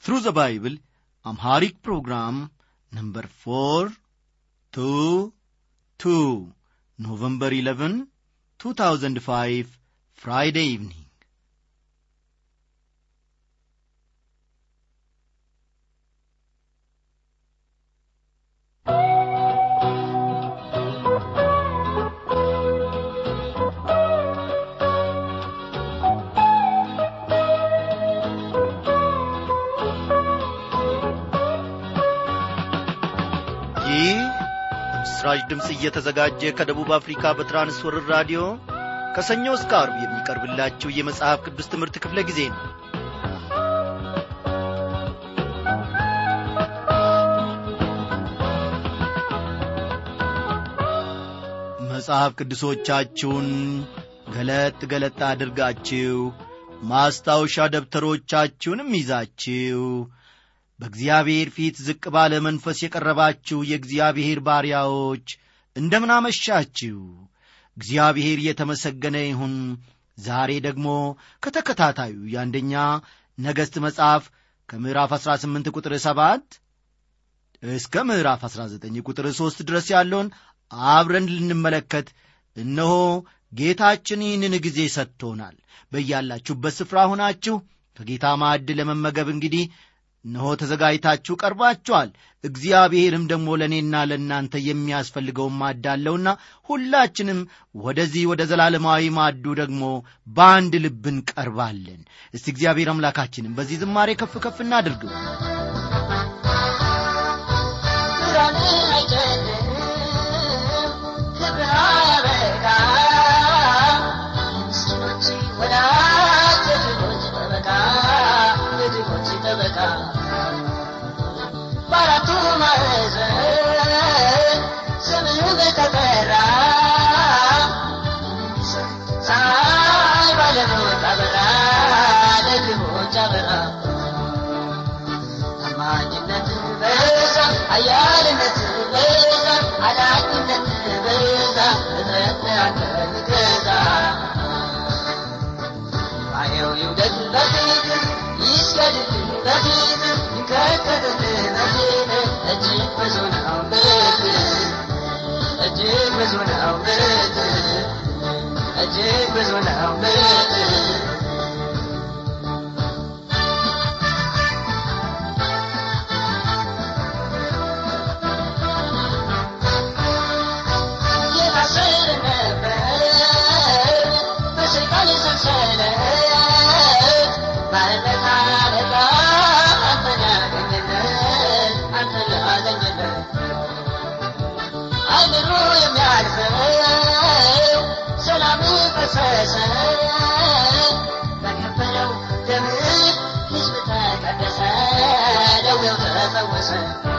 Through the Bible, Amharic program number 4, 2, 2, November 11, 2005, Friday evening. ይህ በምስራች ድምፅ እየተዘጋጀ ከደቡብ አፍሪካ በትራንስወርር ራዲዮ ከሰኞ እስከ አርብ የሚቀርብላችሁ የመጽሐፍ ቅዱስ ትምህርት ክፍለ ጊዜ ነው መጽሐፍ ቅዱሶቻችሁን ገለጥ ገለጥ አድርጋችሁ ማስታወሻ ደብተሮቻችሁንም ይዛችሁ በእግዚአብሔር ፊት ዝቅ ባለ መንፈስ የቀረባችሁ የእግዚአብሔር ባሪያዎች እንደምን አመሻችሁ እግዚአብሔር የተመሰገነ ይሁን ዛሬ ደግሞ ከተከታታዩ የአንደኛ ነገሥት መጽሐፍ ከምዕራፍ 18 ቁጥር 7 እስከ ምዕራፍ 19 ቁጥር 3 ድረስ ያለውን አብረን ልንመለከት እነሆ ጌታችን ይህንን ጊዜ ሰጥቶናል በያላችሁበት ስፍራ ሆናችሁ ከጌታ ማዕድ ለመመገብ እንግዲህ እነሆ ተዘጋጅታችሁ ቀርባችኋል እግዚአብሔርም ደግሞ ለእኔና ለእናንተ የሚያስፈልገውን ማድ አለውና ሁላችንም ወደዚህ ወደ ዘላለማዊ ማዱ ደግሞ በአንድ ልብ እንቀርባለን እስቲ እግዚአብሔር አምላካችንም በዚህ ዝማሬ ከፍ ከፍ እናድርገው በአራቱ ማዕዘን ስምህ በተጠራ ፀሐይ ባለሞት አበራ ለድሆች አበራ ታማኝነት በዛ አያልነት በዛ አዳኝነት በዛ እጥረት አንተ ይገዛ አየው ይውደድ በፊት ይስገድድ በፊት ይንከተትል በፊት እጅግ ብዙ ነው ምሕረት እጅግ ብዙ ነው ምሕረት እጅግ ብዙ ነው ምሕረት የታሰረ ነበር በሰይጣን ሰንሰለት ባርነት አለቃ አንተን ያገኘለት አንተን አገኘለት አይምሮ የሚያልፈው ሰላም ፈሰሰ በከበረው ደም ሕዝብ ተቀደሰ ደዌው ተፈወሰ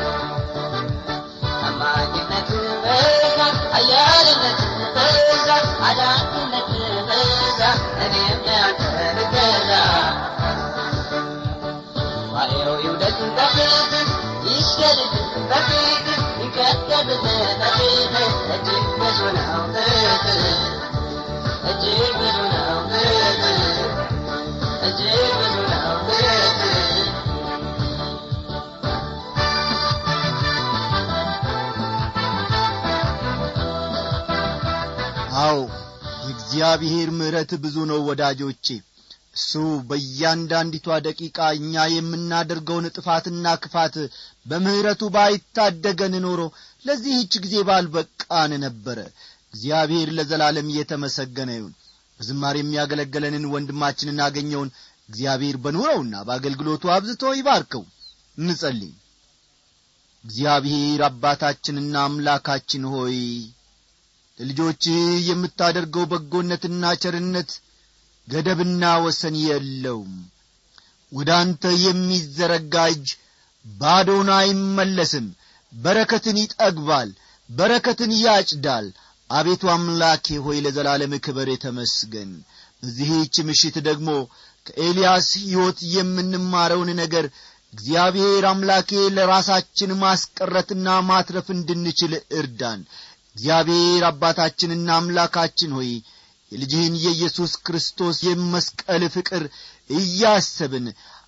ታማኝነት በዛ አያልነት በዛ አዳኝነት በዛ እኔም ለአንተ ልገዛ ዋየው ይውደድ በፊት ይስገድድ በፊት ይቀደድ በፊት እጅግ ብዙ ነው ምሕረት እጅግ ብዙ ነው ምሕረት እጅግ ብዙ ነው ምሕረት አዎ የእግዚአብሔር ምሕረት ብዙ ነው ወዳጆቼ እሱ በእያንዳንዲቷ ደቂቃ እኛ የምናደርገውን ጥፋትና ክፋት በምሕረቱ ባይታደገን ኖሮ ለዚህች ጊዜ ባልበቃን ነበረ እግዚአብሔር ለዘላለም እየተመሰገነ ይሁን በዝማሬ የሚያገለገለንን ወንድማችንን አገኘውን እግዚአብሔር በኑረውና በአገልግሎቱ አብዝቶ ይባርከው እንጸልይ እግዚአብሔር አባታችንና አምላካችን ሆይ ለልጆችህ የምታደርገው በጎነትና ቸርነት ገደብና ወሰን የለውም ወደ አንተ የሚዘረጋ እጅ ባዶን አይመለስም በረከትን ይጠግባል በረከትን ያጭዳል አቤቱ አምላኬ ሆይ ለዘላለም ክበር የተመስገን በዚህች ምሽት ደግሞ ከኤልያስ ሕይወት የምንማረውን ነገር እግዚአብሔር አምላኬ ለራሳችን ማስቀረትና ማትረፍ እንድንችል እርዳን እግዚአብሔር አባታችንና አምላካችን ሆይ የልጅህን የኢየሱስ ክርስቶስ የመስቀል ፍቅር እያሰብን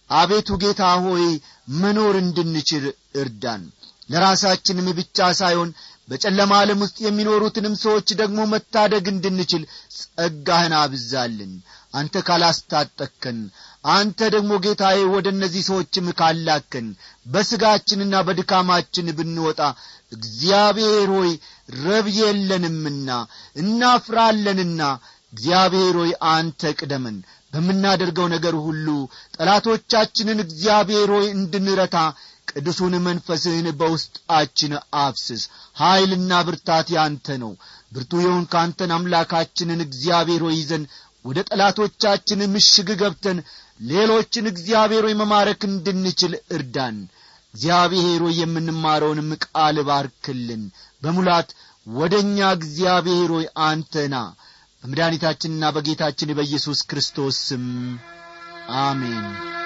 አቤቱ ጌታ ሆይ መኖር እንድንችል እርዳን ለራሳችንም ብቻ ሳይሆን በጨለማ ዓለም ውስጥ የሚኖሩትንም ሰዎች ደግሞ መታደግ እንድንችል ጸጋህን አብዛልን አንተ ካላስታጠከን አንተ ደግሞ ጌታዬ ወደ እነዚህ ሰዎችም ካላከን በሥጋችንና በድካማችን ብንወጣ እግዚአብሔር ሆይ ረብ የለንምና እናፍራለንና እግዚአብሔር ሆይ አንተ ቅደመን በምናደርገው ነገር ሁሉ ጠላቶቻችንን እግዚአብሔር ሆይ እንድንረታ ቅዱሱን መንፈስህን በውስጣችን አፍስስ ኀይልና ብርታት ያንተ ነው ብርቱ የሆን ካንተን አምላካችንን እግዚአብሔር ሆይ ይዘን ወደ ጠላቶቻችን ምሽግ ገብተን ሌሎችን እግዚአብሔር ሆይ መማረክ እንድንችል እርዳን እግዚአብሔር ሆይ የምንማረውንም ቃል ባርክልን በሙላት ወደ እኛ እግዚአብሔር ሆይ አንተና በመድኃኒታችንና በጌታችን በኢየሱስ ክርስቶስ ስም አሜን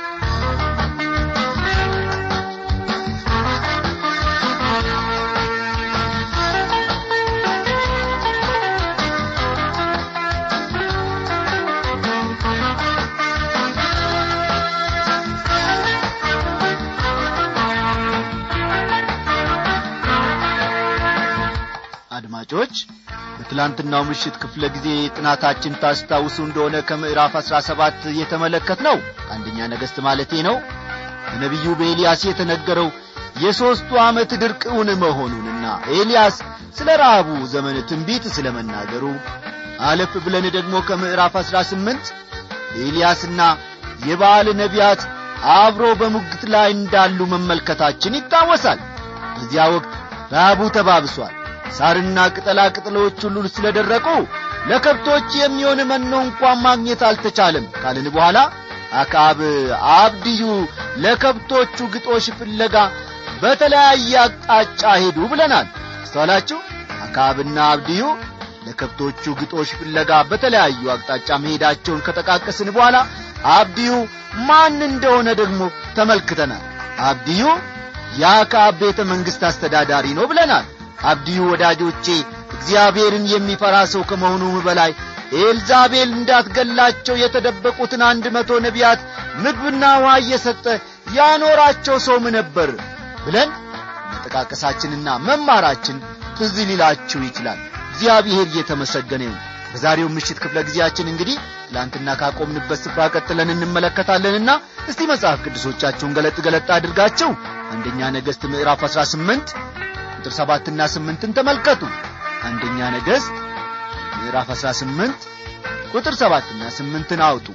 አድማጮች በትላንትናው ምሽት ክፍለ ጊዜ ጥናታችን ታስታውሱ እንደሆነ ከምዕራፍ አሥራ ሰባት የተመለከት ነው አንደኛ ነገሥት ማለቴ ነው በነቢዩ በኤልያስ የተነገረው የሦስቱ ዓመት ድርቅውን መሆኑንና ኤልያስ ስለ ረሃቡ ዘመን ትንቢት ስለ መናገሩ አለፍ ብለን ደግሞ ከምዕራፍ አሥራ ስምንት ኤልያስና የበዓል ነቢያት አብሮ በሙግት ላይ እንዳሉ መመልከታችን ይታወሳል በዚያ ወቅት ረሃቡ ተባብሷል ሳርና ቅጠላ ቅጠሎች ሁሉ ስለ ደረቁ ለከብቶች የሚሆን መኖ እንኳን ማግኘት አልተቻለም ካልን በኋላ አካብ አብድዩ ለከብቶቹ ግጦሽ ፍለጋ በተለያየ አቅጣጫ ሄዱ ብለናል አስተዋላችሁ አካብና አብድዩ ለከብቶቹ ግጦሽ ፍለጋ በተለያዩ አቅጣጫ መሄዳቸውን ከጠቃቀስን በኋላ አብድዩ ማን እንደሆነ ደግሞ ተመልክተናል አብድዩ የአካብ ቤተ መንግሥት አስተዳዳሪ ነው ብለናል አብድዩ ወዳጆቼ እግዚአብሔርን የሚፈራ ሰው ከመሆኑም በላይ ኤልዛቤል እንዳትገላቸው የተደበቁትን አንድ መቶ ነቢያት ምግብና ውሃ እየሰጠ ያኖራቸው ሰውም ነበር ብለን መጠቃቀሳችንና መማራችን ትዝ ሊላችሁ ይችላል እግዚአብሔር እየተመሰገነ ይሁን በዛሬው ምሽት ክፍለ ጊዜያችን እንግዲህ ትላንትና ካቆምንበት ስፍራ ቀጥለን እንመለከታለንና እስቲ መጽሐፍ ቅዱሶቻችሁን ገለጥ ገለጥ አድርጋችሁ አንደኛ ነገሥት ምዕራፍ 18 ቁጥር ሰባትና ስምንትን ተመልከቱ አንደኛ ነገሥት ምዕራፍ 18 ቁጥር ሰባትና ስምንትን አውጡ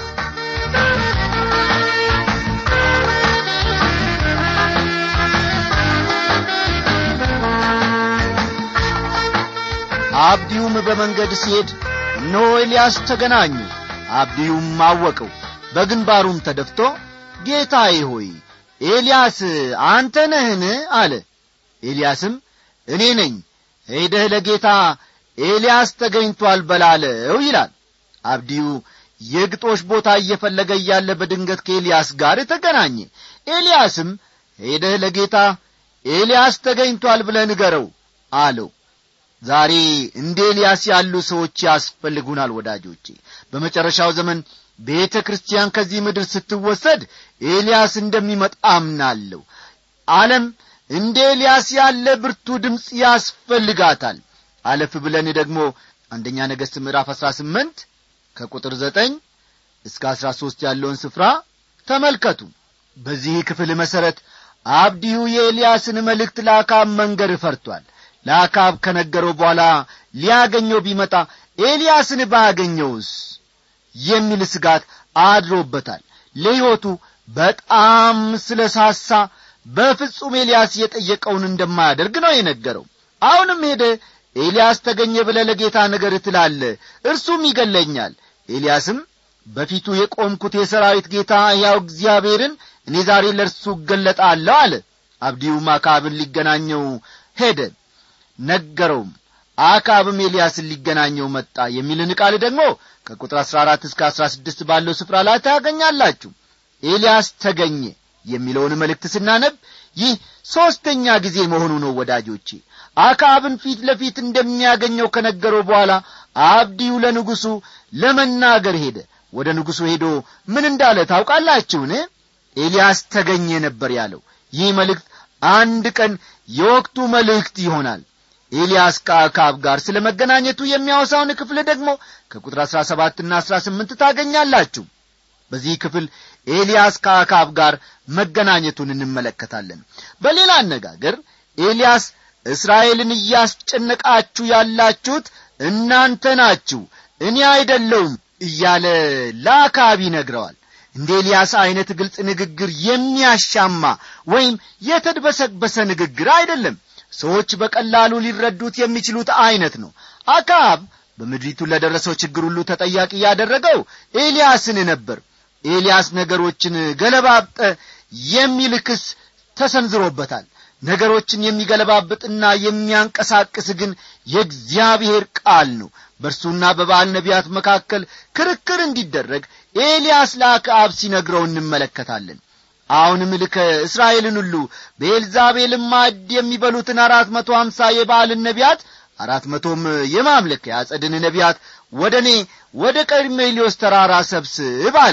አብዲዩም በመንገድ ሲሄድ እነሆ ኤልያስ ተገናኙ አብዲዩም አወቀው በግንባሩም ተደፍቶ ጌታዬ ሆይ ኤልያስ አንተ ነህን አለ ኤልያስም እኔ ነኝ ሄደህ ለጌታ ኤልያስ ተገኝቷል በላለው ይላል አብዲዩ የግጦሽ ቦታ እየፈለገ እያለ በድንገት ከኤልያስ ጋር ተገናኘ ኤልያስም ሄደህ ለጌታ ኤልያስ ተገኝቷል ብለ ንገረው አለው ዛሬ እንደ ኤልያስ ያሉ ሰዎች ያስፈልጉናል ወዳጆቼ በመጨረሻው ዘመን ቤተ ክርስቲያን ከዚህ ምድር ስትወሰድ ኤልያስ እንደሚመጣ አምናለሁ ዓለም እንደ ኤልያስ ያለ ብርቱ ድምፅ ያስፈልጋታል አለፍ ብለን ደግሞ አንደኛ ነገሥት ምዕራፍ አሥራ ስምንት ከቁጥር ዘጠኝ እስከ አሥራ ሦስት ያለውን ስፍራ ተመልከቱ በዚህ ክፍል መሠረት አብዲዩ የኤልያስን መልእክት ለአካብ መንገር ፈርቷል ለአካብ ከነገረው በኋላ ሊያገኘው ቢመጣ ኤልያስን ባያገኘውስ የሚል ስጋት አድሮበታል ለሕይወቱ በጣም ስለ ሳሳ በፍጹም ኤልያስ የጠየቀውን እንደማያደርግ ነው የነገረው አሁንም ሄደ ኤልያስ ተገኘ ብለ ለጌታ ነገር ትላለ እርሱም ይገለኛል ኤልያስም በፊቱ የቆምኩት የሰራዊት ጌታ ሕያው እግዚአብሔርን እኔ ዛሬ ለእርሱ እገለጣለሁ አለ አብዲዩም አካብን ሊገናኘው ሄደ ነገረውም አካብም ኤልያስን ሊገናኘው መጣ የሚልን ቃል ደግሞ ከቁጥር አሥራ አራት እስከ አሥራ ስድስት ባለው ስፍራ ላይ ታገኛላችሁ ኤልያስ ተገኘ የሚለውን መልእክት ስናነብ ይህ ሦስተኛ ጊዜ መሆኑ ነው ወዳጆቼ አካብን ፊት ለፊት እንደሚያገኘው ከነገረው በኋላ አብዲዩ ለንጉሡ ለመናገር ሄደ ወደ ንጉሡ ሄዶ ምን እንዳለ ታውቃላችሁን ኤልያስ ተገኘ ነበር ያለው ይህ መልእክት አንድ ቀን የወቅቱ መልእክት ይሆናል ኤልያስ ከአካብ ጋር ስለ መገናኘቱ የሚያወሳውን ክፍል ደግሞ ከቁጥር አሥራ ሰባትና አሥራ ስምንት ታገኛላችሁ በዚህ ክፍል ኤልያስ ከአካብ ጋር መገናኘቱን እንመለከታለን በሌላ አነጋገር ኤልያስ እስራኤልን እያስጨነቃችሁ ያላችሁት እናንተ ናችሁ እኔ አይደለውም እያለ ለአካብ ይነግረዋል እንደ ኤልያስ ዐይነት ግልጽ ንግግር የሚያሻማ ወይም የተድበሰበሰ ንግግር አይደለም ሰዎች በቀላሉ ሊረዱት የሚችሉት ዐይነት ነው አካብ በምድሪቱ ለደረሰው ችግር ሁሉ ተጠያቂ ያደረገው ኤልያስን ነበር ኤልያስ ነገሮችን ገለባብጠ የሚል ክስ ተሰንዝሮበታል ነገሮችን የሚገለባብጥና የሚያንቀሳቅስ ግን የእግዚአብሔር ቃል ነው በእርሱና በበዓል ነቢያት መካከል ክርክር እንዲደረግ ኤልያስ ለአክዓብ ሲነግረው እንመለከታለን አሁንም ልከ እስራኤልን ሁሉ በኤልዛቤልም ማዕድ የሚበሉትን አራት መቶ አምሳ የበዓልን ነቢያት አራት መቶም የማምለኪያ ጸድን ነቢያት ወደ እኔ ወደ ቀርሜሊዮስ ተራራ ሰብስብ አለ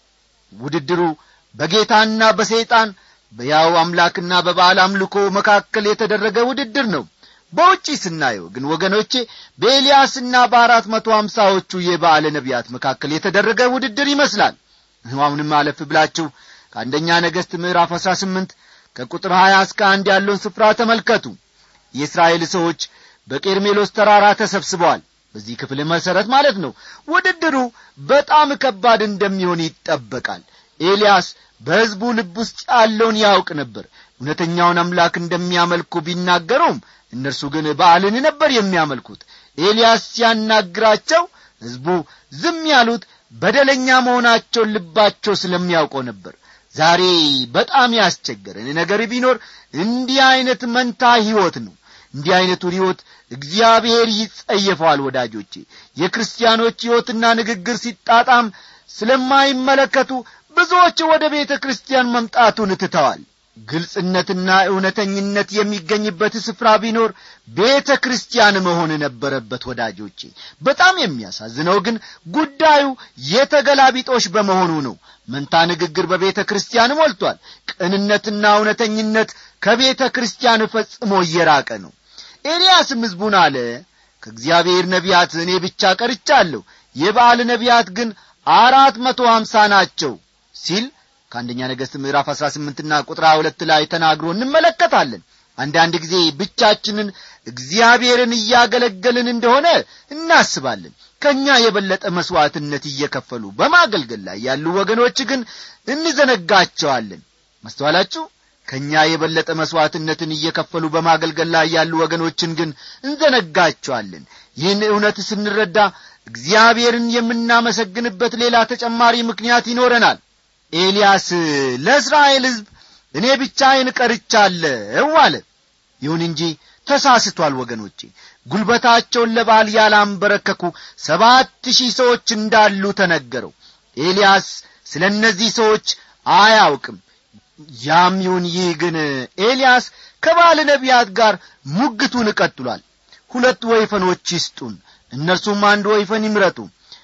ውድድሩ በጌታና በሰይጣን በያው አምላክና በበዓል አምልኮ መካከል የተደረገ ውድድር ነው በውጪ ስናየው ግን ወገኖቼ በኤልያስና በአራት መቶ አምሳዎቹ የበዓል ነቢያት መካከል የተደረገ ውድድር ይመስላል አሁንም አለፍ ብላችሁ ከአንደኛ ነገሥት ምዕራፍ አሥራ ስምንት ከቁጥር ሀያ እስከ አንድ ያለውን ስፍራ ተመልከቱ የእስራኤል ሰዎች በቄርሜሎስ ተራራ ተሰብስበዋል በዚህ ክፍል መሠረት ማለት ነው ውድድሩ በጣም ከባድ እንደሚሆን ይጠበቃል ኤልያስ በሕዝቡ ልብ ውስጥ ያለውን ያውቅ ነበር እውነተኛውን አምላክ እንደሚያመልኩ ቢናገሩም እነርሱ ግን በዓልን ነበር የሚያመልኩት ኤልያስ ሲያናግራቸው ሕዝቡ ዝም ያሉት በደለኛ መሆናቸውን ልባቸው ስለሚያውቀው ነበር ዛሬ በጣም ያስቸገረን ነገር ቢኖር እንዲህ ዐይነት መንታ ሕይወት ነው እንዲህ ዐይነቱን ሕይወት እግዚአብሔር ይጸየፈዋል ወዳጆቼ የክርስቲያኖች ሕይወትና ንግግር ሲጣጣም ስለማይመለከቱ ብዙዎች ወደ ቤተ ክርስቲያን መምጣቱን ትተዋል ግልጽነትና እውነተኝነት የሚገኝበት ስፍራ ቢኖር ቤተ ክርስቲያን መሆን ነበረበት ወዳጆቼ በጣም የሚያሳዝነው ግን ጉዳዩ የተገላቢጦሽ በመሆኑ ነው መንታ ንግግር በቤተ ክርስቲያን ሞልቷል ቅንነትና እውነተኝነት ከቤተ ክርስቲያን ፈጽሞ እየራቀ ነው ኤልያስም ሕዝቡን አለ ከእግዚአብሔር ነቢያት እኔ ብቻ ቀርቻለሁ የበዓል ነቢያት ግን አራት መቶ ሀምሳ ናቸው ሲል ከአንደኛ ነገሥት ምዕራፍ አሥራ ስምንትና ቁጥር ሁለት ላይ ተናግሮ እንመለከታለን አንዳንድ ጊዜ ብቻችንን እግዚአብሔርን እያገለገልን እንደሆነ እናስባለን ከእኛ የበለጠ መሥዋዕትነት እየከፈሉ በማገልገል ላይ ያሉ ወገኖች ግን እንዘነጋቸዋለን ማስተዋላችሁ ከእኛ የበለጠ መሥዋዕትነትን እየከፈሉ በማገልገል ላይ ያሉ ወገኖችን ግን እንዘነጋቸዋለን ይህን እውነት ስንረዳ እግዚአብሔርን የምናመሰግንበት ሌላ ተጨማሪ ምክንያት ይኖረናል ኤልያስ ለእስራኤል ሕዝብ እኔ ብቻዬን ቀርቻለሁ አለ ይሁን እንጂ ተሳስቷል ወገኖቼ ጉልበታቸውን ለባል ያላንበረከኩ ሰባት ሺህ ሰዎች እንዳሉ ተነገረው ኤልያስ ስለ እነዚህ ሰዎች አያውቅም ያም ይሁን ይህ ግን ኤልያስ ከባለ ነቢያት ጋር ሙግቱን ቀጥሏል ሁለት ወይፈኖች ይስጡን እነርሱም አንድ ወይፈን ይምረጡ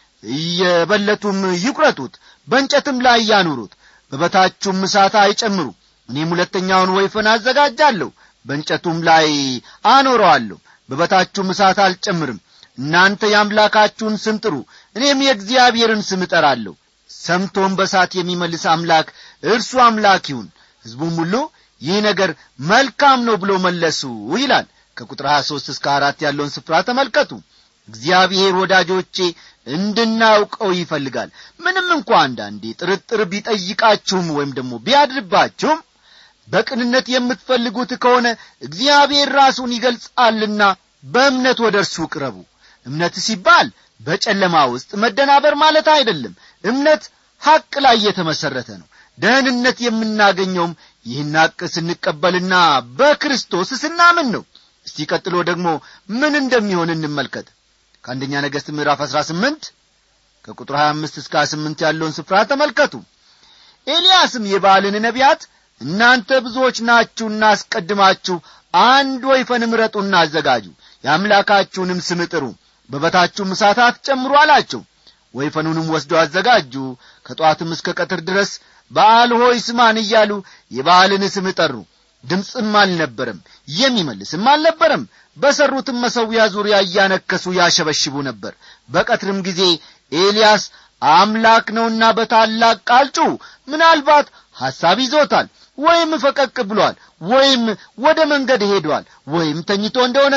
እየበለቱም ይቁረጡት በእንጨትም ላይ ያኑሩት በበታችሁም እሳት አይጨምሩ እኔም ሁለተኛውን ወይፈን አዘጋጃለሁ በእንጨቱም ላይ አኖረዋለሁ በበታችሁም እሳት አልጨምርም እናንተ የአምላካችሁን ስም ጥሩ እኔም የእግዚአብሔርን ስም እጠራለሁ ሰምቶም በሳት የሚመልስ አምላክ እርሱ አምላክ ይሁን ሕዝቡም ሁሉ ይህ ነገር መልካም ነው ብሎ መለሱ ይላል ከቁጥር 23 እስከ አራት ያለውን ስፍራ ተመልከቱ እግዚአብሔር ወዳጆቼ እንድናውቀው ይፈልጋል ምንም እንኳ አንዳንዴ ጥርጥር ቢጠይቃችሁም ወይም ደግሞ ቢያድርባችሁም በቅንነት የምትፈልጉት ከሆነ እግዚአብሔር ራሱን ይገልጻልና በእምነት ወደ እርሱ ቅረቡ እምነት ሲባል በጨለማ ውስጥ መደናበር ማለት አይደለም እምነት ሐቅ ላይ የተመሠረተ ነው ደህንነት የምናገኘውም ይህን ሐቅ ስንቀበልና በክርስቶስ ስናምን ነው እስቲ ቀጥሎ ደግሞ ምን እንደሚሆን እንመልከት ከአንደኛ ነገሥት ምዕራፍ አሥራ ስምንት ከቁጥር ሀያ አምስት እስከ ሀያ ስምንት ያለውን ስፍራ ተመልከቱ ኤልያስም የባልን ነቢያት እናንተ ብዙዎች ናችሁና አስቀድማችሁ አንድ ወይፈን ምረጡና አዘጋጁ የአምላካችሁንም ስም ጥሩ በበታችሁም እሳት አትጨምሩ አላቸው ወይፈኑንም ወስደው አዘጋጁ ከጠዋትም እስከ ቀትር ድረስ በዓል ሆይ ስማን እያሉ የበዓልን ስም ጠሩ ድምፅም አልነበረም የሚመልስም አልነበረም በሠሩትም መሠዊያ ዙሪያ እያነከሱ ያሸበሽቡ ነበር በቀትርም ጊዜ ኤልያስ አምላክ ነውና በታላቅ ቃል ጩኹ ምናልባት ሐሳብ ይዞታል ወይም ፈቀቅ ብሏል ወይም ወደ መንገድ ሄዷል ወይም ተኝቶ እንደሆነ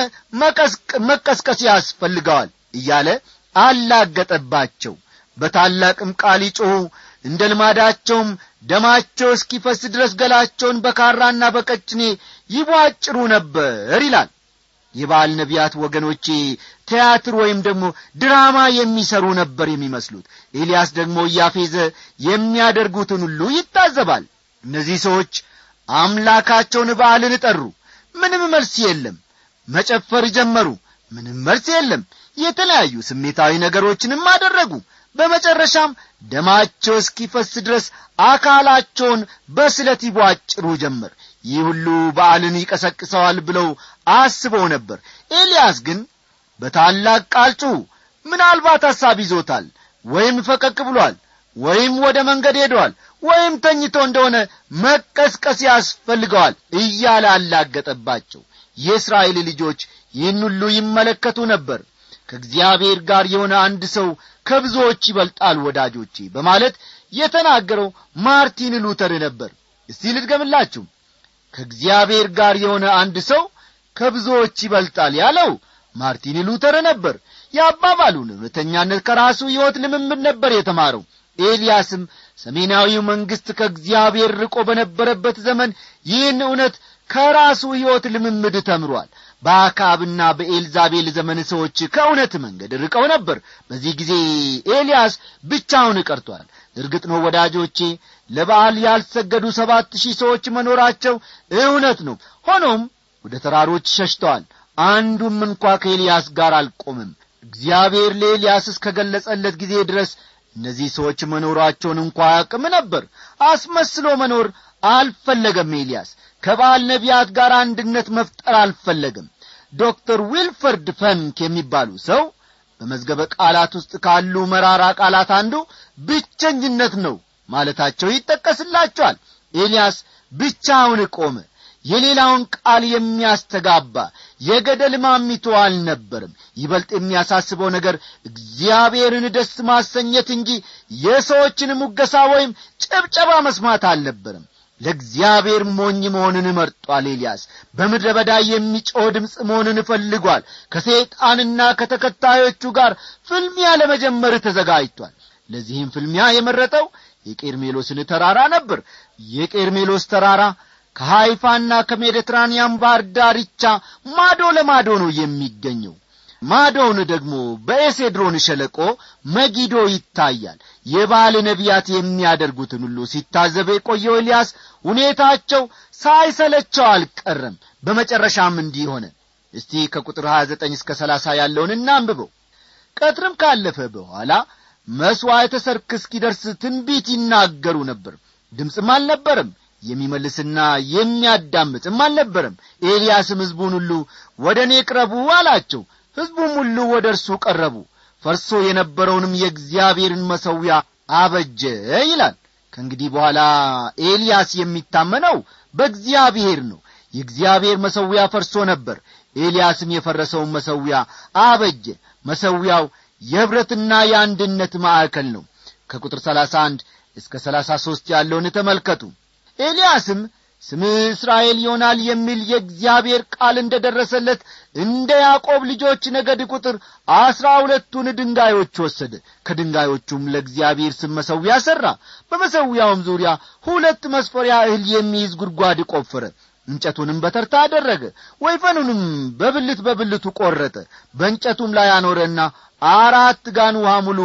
መቀስቀስ ያስፈልገዋል እያለ አላገጠባቸው በታላቅም ቃል ይጮኹ እንደ ልማዳቸውም ደማቸው እስኪፈስ ድረስ ገላቸውን በካራና በቀጭኔ ይቧጭሩ ነበር ይላል የበዓል ነቢያት ወገኖቼ ቲያትር ወይም ደግሞ ድራማ የሚሰሩ ነበር የሚመስሉት ኤልያስ ደግሞ እያፌዘ የሚያደርጉትን ሁሉ ይታዘባል እነዚህ ሰዎች አምላካቸውን በዓልን ጠሩ ምንም መልስ የለም መጨፈር ጀመሩ ምንም መልስ የለም የተለያዩ ስሜታዊ ነገሮችንም አደረጉ በመጨረሻም ደማቸው እስኪፈስ ድረስ አካላቸውን በስለት ይቧጭሩ ጀመር ይህ ሁሉ በዓልን ይቀሰቅሰዋል ብለው አስበው ነበር ኤልያስ ግን በታላቅ ቃል ጩኹ ምናልባት ሐሳብ ይዞታል ወይም ፈቀቅ ብሏል ወይም ወደ መንገድ ሄደዋል ወይም ተኝቶ እንደሆነ መቀስቀስ ያስፈልገዋል እያለ አላገጠባቸው የእስራኤል ልጆች ይህን ሁሉ ይመለከቱ ነበር ከእግዚአብሔር ጋር የሆነ አንድ ሰው ከብዙዎች ይበልጣል ወዳጆቼ በማለት የተናገረው ማርቲን ሉተር ነበር እስቲ ልድገምላችሁ ከእግዚአብሔር ጋር የሆነ አንድ ሰው ከብዙዎች ይበልጣል ያለው ማርቲን ሉተር ነበር የአባባሉን እውነተኛነት ከራሱ ሕይወት ልምምድ ነበር የተማረው ኤልያስም ሰሜናዊው መንግሥት ከእግዚአብሔር ርቆ በነበረበት ዘመን ይህን እውነት ከራሱ ሕይወት ልምምድ ተምሯል በአካብና በኤልዛቤል ዘመን ሰዎች ከእውነት መንገድ ርቀው ነበር በዚህ ጊዜ ኤልያስ ብቻውን ቀርቷል እርግጥ ነው ወዳጆቼ ለበዓል ያልሰገዱ ሰባት ሺህ ሰዎች መኖራቸው እውነት ነው ሆኖም ወደ ተራሮች ሸሽተዋል አንዱም እንኳ ከኤልያስ ጋር አልቆምም እግዚአብሔር ለኤልያስ እስከገለጸለት ጊዜ ድረስ እነዚህ ሰዎች መኖራቸውን እንኳ ያቅም ነበር አስመስሎ መኖር አልፈለገም ኤልያስ ከበዓል ነቢያት ጋር አንድነት መፍጠር አልፈለግም ዶክተር ዊልፈርድ ፈንክ የሚባሉ ሰው በመዝገበ ቃላት ውስጥ ካሉ መራራ ቃላት አንዱ ብቸኝነት ነው ማለታቸው ይጠቀስላቸዋል ኤልያስ ብቻውን ቆመ የሌላውን ቃል የሚያስተጋባ የገደል ማሚቶ አልነበርም ይበልጥ የሚያሳስበው ነገር እግዚአብሔርን ደስ ማሰኘት እንጂ የሰዎችን ሙገሳ ወይም ጭብጨባ መስማት አልነበርም ለእግዚአብሔር ሞኝ መሆንን መርጧል ኤልያስ በምድረ በዳ የሚጮህ ድምፅ መሆንን እፈልጓል ከሰይጣንና ከተከታዮቹ ጋር ፍልሚያ ለመጀመር ተዘጋጅቷል ለዚህም ፍልሚያ የመረጠው የቄርሜሎስን ተራራ ነበር የቄርሜሎስ ተራራ ከሃይፋና ከሜዲትራንያን ባህር ዳርቻ ማዶ ለማዶ ነው የሚገኘው ማዶውን ደግሞ በኤሴድሮን ሸለቆ መጊዶ ይታያል የባል ነቢያት የሚያደርጉትን ሁሉ ሲታዘበ የቆየው ኤልያስ ሁኔታቸው ሳይሰለቸው አልቀረም በመጨረሻም እንዲህ ሆነ እስቲ ከቁጥር 29 እስከ 30 ያለውን እናንብበው ቀትርም ካለፈ በኋላ መሥዋዕተ ሰርክ እስኪደርስ ትንቢት ይናገሩ ነበር ድምፅም አልነበረም የሚመልስና የሚያዳምጥም አልነበረም ኤልያስም ሕዝቡን ሁሉ ወደ እኔ ቅረቡ አላቸው ሕዝቡም ሁሉ ወደ እርሱ ቀረቡ ፈርሶ የነበረውንም የእግዚአብሔርን መሠዊያ አበጀ ይላል ከእንግዲህ በኋላ ኤልያስ የሚታመነው በእግዚአብሔር ነው የእግዚአብሔር መሠዊያ ፈርሶ ነበር ኤልያስም የፈረሰውን መሠዊያ አበጀ መሠዊያው የኅብረትና የአንድነት ማዕከል ነው ከቁጥር 31 እስከ 33 ያለውን ተመልከቱ ኤልያስም ስምህ እስራኤል ይሆናል የሚል የእግዚአብሔር ቃል እንደ ደረሰለት እንደ ያዕቆብ ልጆች ነገድ ቁጥር አስራ ሁለቱን ድንጋዮች ወሰደ ከድንጋዮቹም ለእግዚአብሔር ስም መሠዊያ ሠራ በመሠዊያውም ዙሪያ ሁለት መስፈሪያ እህል የሚይዝ ጉድጓድ ቆፈረ እንጨቱንም በተርታ አደረገ ወይፈኑንም በብልት በብልቱ ቈረጠ በእንጨቱም ላይ አኖረና አራት ጋን ውሃ ሙሉ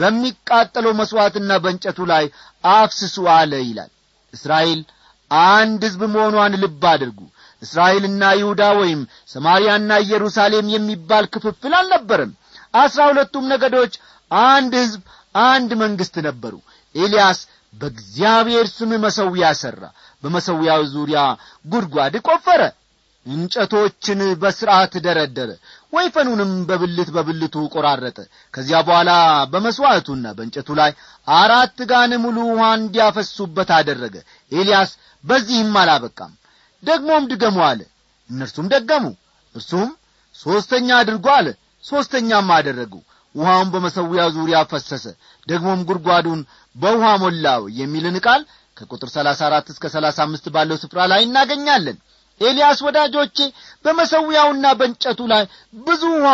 በሚቃጠለው መሥዋዕትና በእንጨቱ ላይ አፍስሱ አለ ይላል እስራኤል አንድ ሕዝብ መሆኗን ልብ አድርጉ እስራኤልና ይሁዳ ወይም ሰማርያና ኢየሩሳሌም የሚባል ክፍፍል አልነበረም አስራ ሁለቱም ነገዶች አንድ ሕዝብ አንድ መንግሥት ነበሩ ኤልያስ በእግዚአብሔር ስም መሠዊያ ሠራ በመሠዊያው ዙሪያ ጉድጓድ ቈፈረ እንጨቶችን በሥርዓት ደረደረ ወይፈኑንም በብልት በብልቱ ቆራረጠ ከዚያ በኋላ በመሥዋዕቱና በእንጨቱ ላይ አራት ጋን ሙሉ ውሃ እንዲያፈሱበት አደረገ ኤልያስ በዚህም አላበቃም ደግሞም ድገሙ አለ እነርሱም ደገሙ እርሱም ሦስተኛ አድርጎ አለ ሦስተኛም አደረጉ ውሃውን በመሠዊያው ዙሪያ ፈሰሰ ደግሞም ጉድጓዱን በውሃ ሞላው የሚልን ቃል ከቁጥር ሰላሳ አራት እስከ ሰላሳ አምስት ባለው ስፍራ ላይ እናገኛለን ኤልያስ ወዳጆቼ በመሠዊያውና በእንጨቱ ላይ ብዙ ውሃ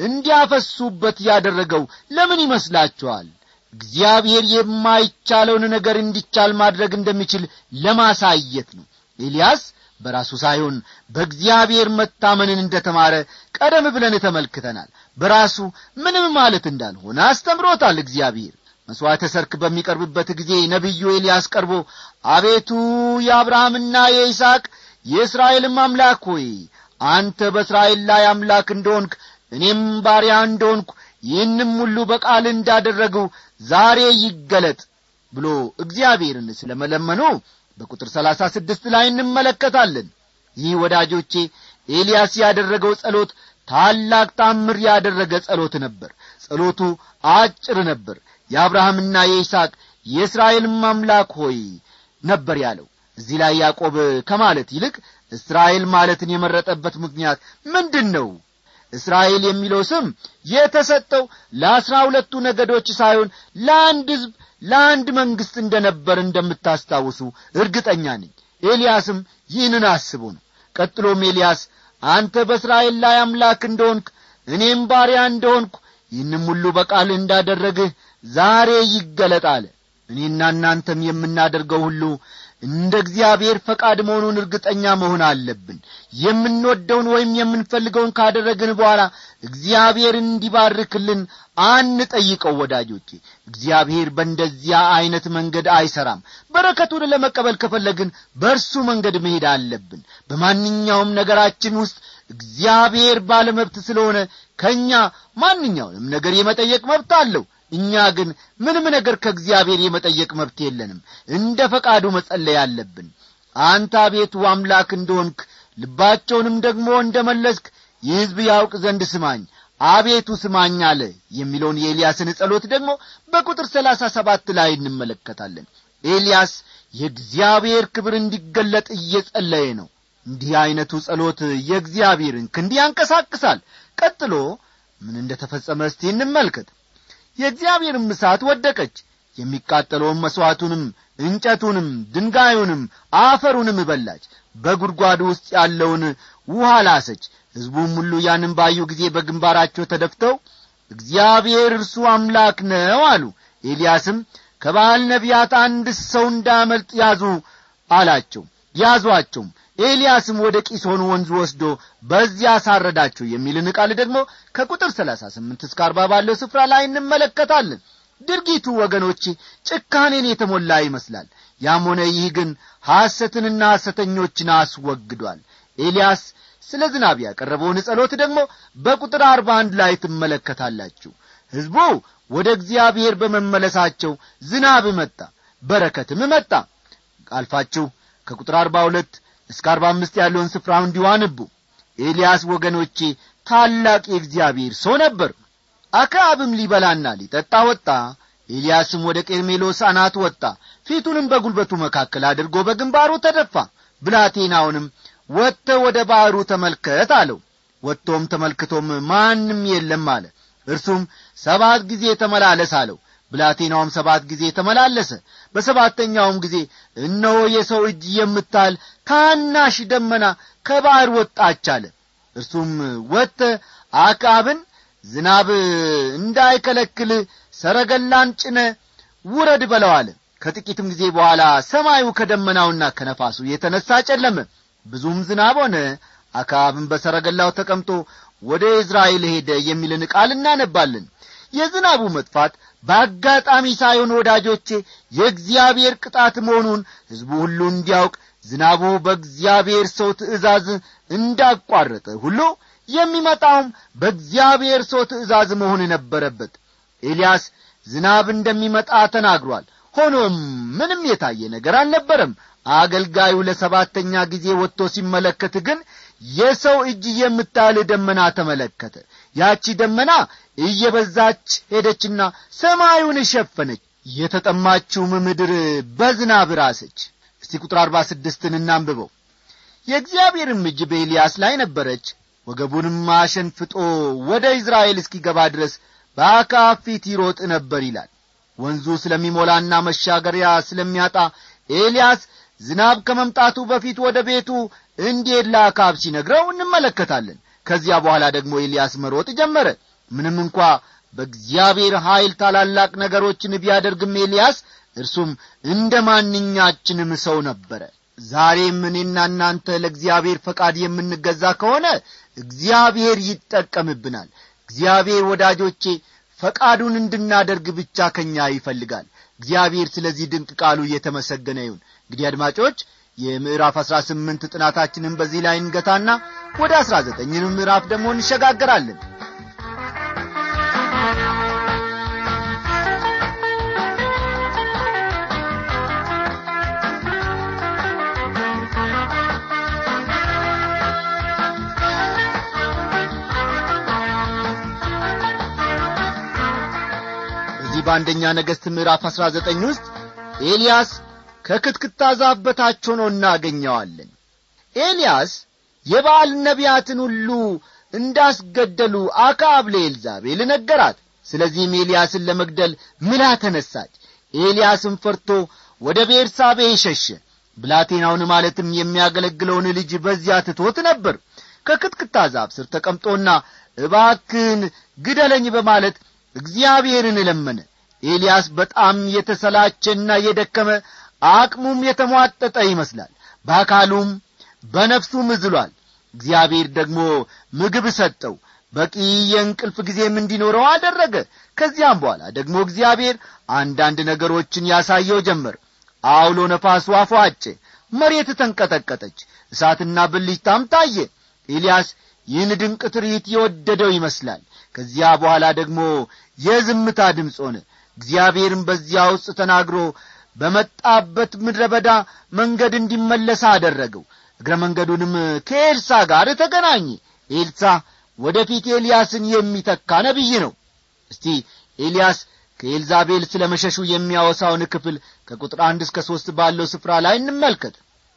እንዲያፈሱበት ያደረገው ለምን ይመስላችኋል እግዚአብሔር የማይቻለውን ነገር እንዲቻል ማድረግ እንደሚችል ለማሳየት ነው ኤልያስ በራሱ ሳይሆን በእግዚአብሔር መታመንን እንደ ተማረ ቀደም ብለን ተመልክተናል በራሱ ምንም ማለት እንዳልሆነ አስተምሮታል እግዚአብሔር መሥዋዕተ ሰርክ በሚቀርብበት ጊዜ ነቢዩ ኤልያስ ቀርቦ አቤቱ የአብርሃምና የይስሐቅ የእስራኤልም አምላክ ሆይ አንተ በእስራኤል ላይ አምላክ እንደሆንክ እኔም ባሪያ እንደሆንኩ ይህንም ሁሉ በቃል እንዳደረጉ ዛሬ ይገለጥ ብሎ እግዚአብሔርን ስለ መለመኑ በቁጥር ሰላሳ ስድስት ላይ እንመለከታለን ይህ ወዳጆቼ ኤልያስ ያደረገው ጸሎት ታላቅ ታምር ያደረገ ጸሎት ነበር ጸሎቱ አጭር ነበር የአብርሃምና የይስሐቅ የእስራኤልም አምላክ ሆይ ነበር ያለው እዚህ ላይ ያዕቆብ ከማለት ይልቅ እስራኤል ማለትን የመረጠበት ምክንያት ምንድን ነው እስራኤል የሚለው ስም የተሰጠው ለአስራ ሁለቱ ነገዶች ሳይሆን ለአንድ ሕዝብ ለአንድ መንግሥት እንደ ነበር እንደምታስታውሱ እርግጠኛ ነኝ ኤልያስም ይህንን አስቦ ነው ቀጥሎም ኤልያስ አንተ በእስራኤል ላይ አምላክ እንደሆንክ እኔም ባሪያ እንደሆንኩ ይህንም ሁሉ በቃል እንዳደረግህ ዛሬ ይገለጥ አለ እኔና እናንተም የምናደርገው ሁሉ እንደ እግዚአብሔር ፈቃድ መሆኑን እርግጠኛ መሆን አለብን የምንወደውን ወይም የምንፈልገውን ካደረግን በኋላ እግዚአብሔር እንዲባርክልን አንጠይቀው ወዳጆቼ እግዚአብሔር በእንደዚያ ዐይነት መንገድ አይሠራም በረከቱን ለመቀበል ከፈለግን በእርሱ መንገድ መሄድ አለብን በማንኛውም ነገራችን ውስጥ እግዚአብሔር ባለመብት ስለሆነ ከእኛ ማንኛውንም ነገር የመጠየቅ መብት አለው እኛ ግን ምንም ነገር ከእግዚአብሔር የመጠየቅ መብት የለንም እንደ ፈቃዱ መጸለይ አለብን አንተ አቤቱ አምላክ እንደሆንክ ልባቸውንም ደግሞ እንደ መለስክ ይህ ሕዝብ ያውቅ ዘንድ ስማኝ አቤቱ ስማኝ አለ የሚለውን የኤልያስን ጸሎት ደግሞ በቁጥር ሰላሳ ሰባት ላይ እንመለከታለን ኤልያስ የእግዚአብሔር ክብር እንዲገለጥ እየጸለየ ነው እንዲህ ዐይነቱ ጸሎት የእግዚአብሔርን ክንድ ያንቀሳቅሳል ቀጥሎ ምን እንደ ተፈጸመ እስቲ እንመልከት የእግዚአብሔርም እሳት ወደቀች የሚቃጠለውን መሥዋዕቱንም እንጨቱንም ድንጋዩንም አፈሩንም በላች በጒድጓዱ ውስጥ ያለውን ውሃ ላሰች ሕዝቡም ሁሉ ያንን ባዩ ጊዜ በግንባራቸው ተደፍተው እግዚአብሔር እርሱ አምላክ ነው አሉ ኤልያስም ከባል ነቢያት አንድ ሰው እንዳመልጥ ያዙ አላቸው ያዟቸውም ኤልያስም ወደ ቂሶን ወንዝ ወስዶ በዚያ አሳረዳቸው የሚልን ቃል ደግሞ ከቁጥር ሰላሳ ስምንት እስከ አርባ ባለው ስፍራ ላይ እንመለከታለን ድርጊቱ ወገኖቼ ጭካኔን የተሞላ ይመስላል ያም ሆነ ይህ ግን ሐሰትንና ሐሰተኞችን አስወግዷል ኤልያስ ስለ ዝናብ ያቀረበውን ጸሎት ደግሞ በቁጥር አርባ አንድ ላይ ትመለከታላችሁ ሕዝቡ ወደ እግዚአብሔር በመመለሳቸው ዝናብ መጣ በረከትም መጣ አልፋችሁ ከቁጥር አርባ ሁለት እስከ አርባ አምስት ያለውን ስፍራ እንዲሁ አንቡ ኤልያስ ወገኖቼ ታላቅ የእግዚአብሔር ሰው ነበር አክዓብም ሊበላና ሊጠጣ ወጣ ኤልያስም ወደ ቄርሜሎስ አናት ወጣ ፊቱንም በጒልበቱ መካከል አድርጎ በግንባሩ ተደፋ ብላቴናውንም ወጥተ ወደ ባሕሩ ተመልከት አለው ወጥቶም ተመልክቶም ማንም የለም አለ እርሱም ሰባት ጊዜ ተመላለስ አለው ብላቴናውም ሰባት ጊዜ ተመላለሰ በሰባተኛውም ጊዜ እነሆ የሰው እጅ የምታል ታናሽ ደመና ከባሕር ወጣች አለ እርሱም ወጥተ አክዓብን ዝናብ እንዳይከለክል ሰረገላን ጭነ ውረድ በለው አለ ከጥቂትም ጊዜ በኋላ ሰማዩ ከደመናውና ከነፋሱ የተነሣ ጨለመ ብዙም ዝናብ ሆነ አክዓብም በሰረገላው ተቀምጦ ወደ ኢዝራኤል ሄደ የሚልን ቃል እናነባለን የዝናቡ መጥፋት በአጋጣሚ ሳይሆን ወዳጆቼ የእግዚአብሔር ቅጣት መሆኑን ሕዝቡ ሁሉ እንዲያውቅ ዝናቡ በእግዚአብሔር ሰው ትእዛዝ እንዳቋረጠ ሁሉ የሚመጣውም በእግዚአብሔር ሰው ትእዛዝ መሆን ነበረበት ኤልያስ ዝናብ እንደሚመጣ ተናግሯል ሆኖም ምንም የታየ ነገር አልነበረም አገልጋዩ ለሰባተኛ ጊዜ ወጥቶ ሲመለከት ግን የሰው እጅ የምታህል ደመና ተመለከተ ያቺ ደመና እየበዛች ሄደችና ሰማዩን ሸፈነች የተጠማችውም ምድር በዝናብ ራሰች እስቲ ቁጥር አርባ ስድስትን እናንብበው የእግዚአብሔርም እጅ በኤልያስ ላይ ነበረች ወገቡንም አሸንፍጦ ወደ ኢዝራኤል እስኪገባ ድረስ በአካብ ፊት ይሮጥ ነበር ይላል ወንዙ ስለሚሞላና መሻገሪያ ስለሚያጣ ኤልያስ ዝናብ ከመምጣቱ በፊት ወደ ቤቱ እንዲሄድ ለአካብ ሲነግረው እንመለከታለን ከዚያ በኋላ ደግሞ ኤልያስ መሮጥ ጀመረ ምንም እንኳ በእግዚአብሔር ኀይል ታላላቅ ነገሮችን ቢያደርግም ኤልያስ እርሱም እንደ ማንኛችንም ሰው ነበረ ዛሬም እኔና እናንተ ለእግዚአብሔር ፈቃድ የምንገዛ ከሆነ እግዚአብሔር ይጠቀምብናል እግዚአብሔር ወዳጆቼ ፈቃዱን እንድናደርግ ብቻ ከኛ ይፈልጋል እግዚአብሔር ስለዚህ ድንቅ ቃሉ እየተመሰገነ ይሁን እንግዲህ አድማጮች የምዕራፍ አሥራ ስምንት ጥናታችንን በዚህ ላይ እንገታና ወደ አሥራ ዘጠኝንም ምዕራፍ ደግሞ እንሸጋገራለን በዚህ በአንደኛ ነገሥት ምዕራፍ አሥራ ዘጠኝ ውስጥ ኤልያስ ከክትክታ ዛፍ በታች ሆኖ እናገኘዋለን ኤልያስ የበዓል ነቢያትን ሁሉ እንዳስገደሉ አክዓብ ለኤልዛቤል ነገራት ስለዚህም ኤልያስን ለመግደል ምላ ተነሳች ኤልያስም ፈርቶ ወደ ቤርሳቤ ሸሸ ብላቴናውን ማለትም የሚያገለግለውን ልጅ በዚያ ትቶት ነበር ከክትክታ ዛፍ ስር ተቀምጦና እባክን ግደለኝ በማለት እግዚአብሔርን ለመነ ኤልያስ በጣም የተሰላቸና የደከመ አቅሙም የተሟጠጠ ይመስላል በአካሉም በነፍሱም ዝሏል እግዚአብሔር ደግሞ ምግብ ሰጠው በቂ የእንቅልፍ ጊዜም እንዲኖረው አደረገ ከዚያም በኋላ ደግሞ እግዚአብሔር አንዳንድ ነገሮችን ያሳየው ጀመር አውሎ ነፋሱ አፏጨ መሬት ተንቀጠቀጠች እሳትና ብልጭታም ታየ ኤልያስ ይህን ድንቅ ትርኢት የወደደው ይመስላል ከዚያ በኋላ ደግሞ የዝምታ ድምፅ ሆነ እግዚአብሔርም በዚያ ውስጥ ተናግሮ በመጣበት ምድረ በዳ መንገድ እንዲመለስ አደረገው እግረ መንገዱንም ከኤልሳ ጋር ተገናኘ ኤልሳ ወደፊት ኤልያስን የሚተካ ነቢይ ነው እስቲ ኤልያስ ከኤልዛቤል ስለ መሸሹ የሚያወሳውን ክፍል ከቁጥር አንድ እስከ ሦስት ባለው ስፍራ ላይ እንመልከት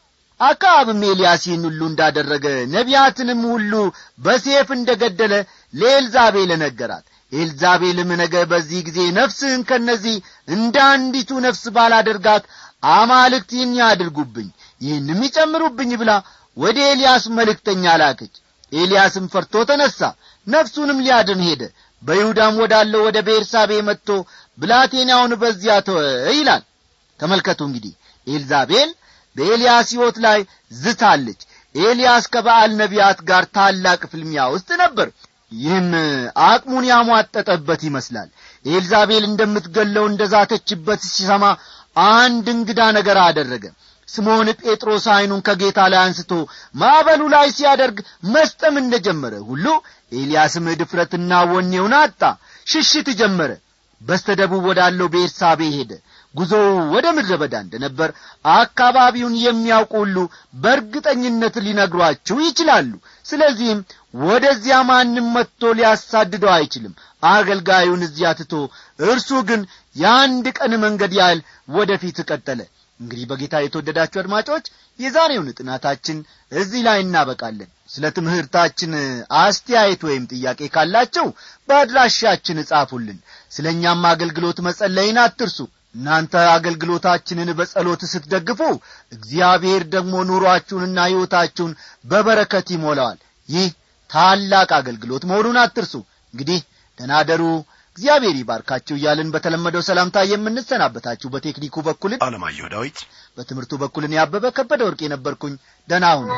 አክዓብም ኤልያስ ይህን ሁሉ እንዳደረገ ነቢያትንም ሁሉ በሴፍ እንደ ገደለ ለኤልዛቤል ነገራት ኤልዛቤልም ነገ በዚህ ጊዜ ነፍስህን ከነዚህ እንደ አንዲቱ ነፍስ ባላደርጋት አማልክት ይህን ያድርጉብኝ ይህንም ይጨምሩብኝ ብላ ወደ ኤልያስ መልእክተኛ ላከች ኤልያስም ፈርቶ ተነሣ ነፍሱንም ሊያድን ሄደ በይሁዳም ወዳለው ወደ ቤርሳቤ መጥቶ ብላቴናውን በዚያ ተወ ይላል ተመልከቱ እንግዲህ ኤልዛቤል በኤልያስ ሕይወት ላይ ዝታለች ኤልያስ ከበዓል ነቢያት ጋር ታላቅ ፍልሚያ ውስጥ ነበር ይህም አቅሙን ያሟጠጠበት ይመስላል ኤልዛቤል እንደምትገለው እንደ ዛተችበት ሲሰማ አንድ እንግዳ ነገር አደረገ ስምዖን ጴጥሮስ ዐይኑን ከጌታ ላይ አንስቶ ማዕበሉ ላይ ሲያደርግ መስጠም እንደ ጀመረ ሁሉ ኤልያስም ድፍረትና ወኔውን አጣ ሽሽት ጀመረ በስተ ደቡብ ወዳለው ቤርሳቤ ሄደ ጉዞው ወደ ምድረ በዳ እንደ ነበር አካባቢውን የሚያውቁ ሁሉ በእርግጠኝነት ሊነግሯችሁ ይችላሉ ስለዚህም ወደዚያ ማንም መጥቶ ሊያሳድደው አይችልም አገልጋዩን እዚያ ትቶ እርሱ ግን የአንድ ቀን መንገድ ያህል ወደ ፊት ቀጠለ እንግዲህ በጌታ የተወደዳችሁ አድማጮች የዛሬውን ጥናታችን እዚህ ላይ እናበቃለን ስለ ትምህርታችን አስተያየት ወይም ጥያቄ ካላቸው በአድራሻችን እጻፉልን ስለ እኛም አገልግሎት መጸለይን አትርሱ እናንተ አገልግሎታችንን በጸሎት ስትደግፉ እግዚአብሔር ደግሞ ኑሮአችሁንና ሕይወታችሁን በበረከት ይሞላዋል ይህ ታላቅ አገልግሎት መሆኑን አትርሱ እንግዲህ ደናደሩ እግዚአብሔር ይባርካችሁ እያልን በተለመደው ሰላምታ የምንሰናበታችሁ በቴክኒኩ በኩል አለማየሁ ዳዊት በትምህርቱ በኩልን ያበበ ከበደ ወርቅ የነበርኩኝ ደና ሁኑ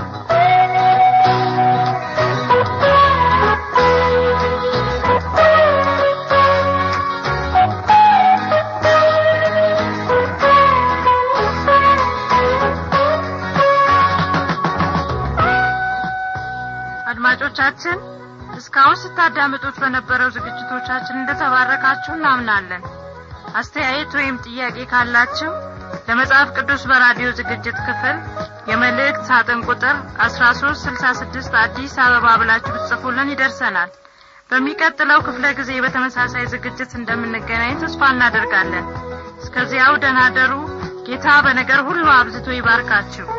አድማጮቻችን እስካሁን ስታዳምጡት በነበረው ዝግጅቶቻችን እንደተባረካችሁ እናምናለን አስተያየት ወይም ጥያቄ ካላችሁ ለመጽሐፍ ቅዱስ በራዲዮ ዝግጅት ክፍል የመልእክት ሳጥን ቁጥር አስራ ሶስት ስልሳ ስድስት አዲስ አበባ ብላችሁ ብትጽፉልን ይደርሰናል በሚቀጥለው ክፍለ ጊዜ በተመሳሳይ ዝግጅት እንደምንገናኝ ተስፋ እናደርጋለን እስከዚያው ደህና ደሩ ጌታ በነገር ሁሉ አብዝቶ ይባርካችሁ